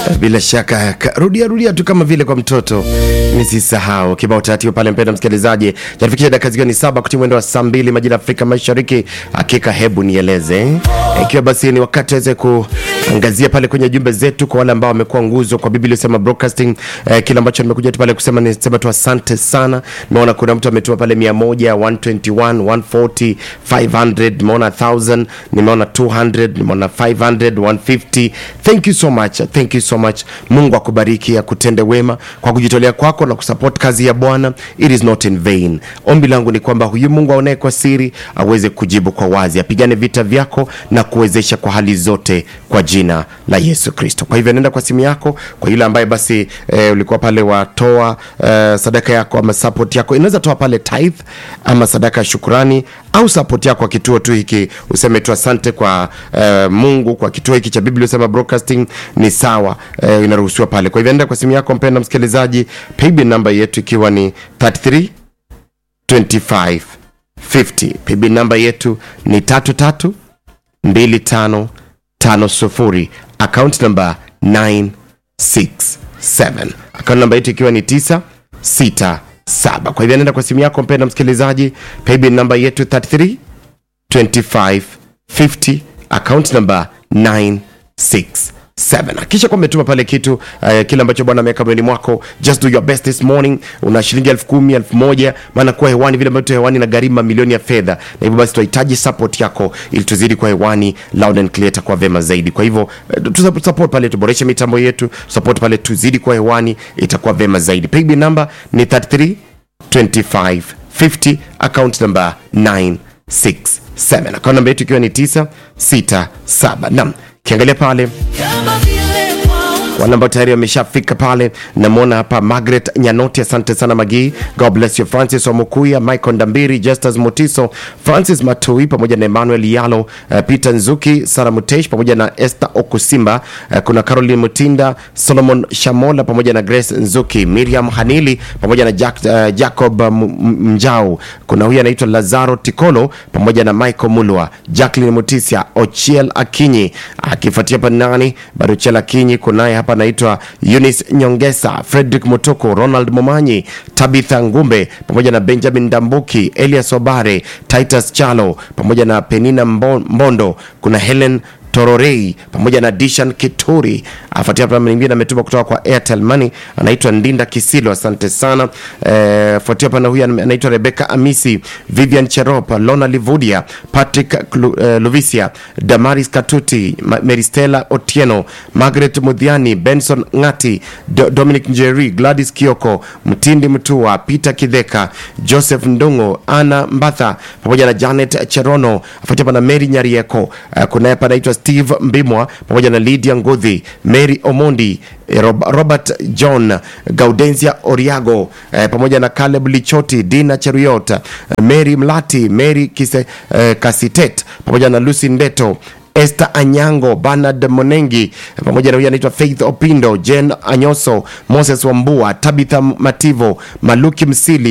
bila shaka ka- rudia rudia tu kama vile kwa mtoto nisisahau kibao taratibu pale mpenda msikilizaji jatufikisha dakika zikiwa ni saba kutii mwendo wa saa mbili majira ya afrika mashariki hakika hebu nieleze ikiwa basi ni wakati aweze kuangazia pale kwenye jumbe zetu kwa wale ambao wamekuwa nguzo kwa biblia sema broadcasting eh, kile ambacho nimekuja tu pale kusema nisema tu asante sana nimeona kuna mtu ametuma pale 100 121 140 500 nimeona 1000 nimeona 200 nimeona 500 150 thank you so much thank you so much mungu akubariki akutende wema kwa kujitolea kwako na kusupport kazi ya bwana it is not in vain ombi langu ni kwamba huyu mungu aonaye kwa siri aweze kujibu kwa wazi apigane vita vyako na kuwezesha kwa hali zote kwa jina la yesu kristo kwa hivyo nenda kwa simu yako kwa yule ambaye basi eh, ulikuwa pale watoa eh, sadaka yako ama support yako inaweza toa pale tithe ama sadaka ya shukurani au support yako kwa kituo tu hiki useme tu asante kwa eh, mungu kwa kituo hiki cha biblia usema broadcasting ni sawa eh, inaruhusiwa pale kwa hivyo nenda kwa simu yako mpenda msikilizaji paybill namba yetu ikiwa ni 33 25 50 paybill namba yetu ni tatu tatu 2550 account number 967 account namba yetu ikiwa ni 967 kwa hivyo nenda kwa simu yako mpenda msikilizaji paybill namba yetu 33 2550 account number 967 akisha kwa umetuma pale kitu uh, kile ambacho bwana ameweka moyoni mwako just do your best this morning una shilingi elfu kumi elfu moja maana kuwa hewani vile ambavyo hewani na gharimu mamilioni ya fedha na hivyo basi tunahitaji support yako ili tuzidi kwa hewani loud and clear itakuwa vema zaidi kwa hivyo uh, tu support pale tuboreshe mitambo yetu support pale tuzidi kwa hewani itakuwa vema zaidi paybill number ni 33 25 50 account number 967 account number yetu ikiwa ni 967 nam kiangalia pale wale ambao tayari wameshafika pale namwona hapa margaret nyanoti asante sana magii god bless you francis omukuya michael ndambiri justus motiso francis matui pamoja na emmanuel yalo uh, peter nzuki sara mutesh pamoja na esther okusimba uh, kuna caroline mutinda solomon shamola pamoja na grace nzuki miriam hanili pamoja na Jack, uh, jacob uh, M- M- mjau kuna huyu anaitwa lazaro tikolo pamoja na michael mulwa jacklin mutisia ochiel akinyi akifuatia pa nani bado ochiel akinyi kunaye hapa anaitwa Eunice Nyongesa, Frederick Mutoko, Ronald Momanyi, Tabitha Ngumbe pamoja na Benjamin Dambuki, Elias Obare, Titus Chalo pamoja na Penina Mbo- Mbondo, kuna Helen tororei pamoja na dishan kituri afuatia hapa mwingine ametuma kutoka kwa airtel money anaitwa ndinda kisilo asante sana eh, fuatia pana huyu anaitwa rebeka amisi vivian cherop lona livudia patrick Klu- eh, luvisia damaris katuti Ma- meristela otieno margaret mudhiani benson ngati Do- dominic njeri gladys kioko mtindi mtua peter kidheka joseph ndungo ana mbatha pamoja na janet cherono afuatia pana mary nyarieko uh, kunaye hapa anaitwa steve mbimwa pamoja na lydia ngudhi mary omondi eh, Rob- robert john gaudensia oriago eh, pamoja na caleb lichoti dina cheruyot eh, mary mlati mary Kise, eh, kasitet pamoja na lucy ndeto Esther Anyango, Bernard Monengi pamoja na huyu anaitwa Faith Opindo, Jen Anyoso, Moses Wambua, Tabitha Mativo, Maluki Msili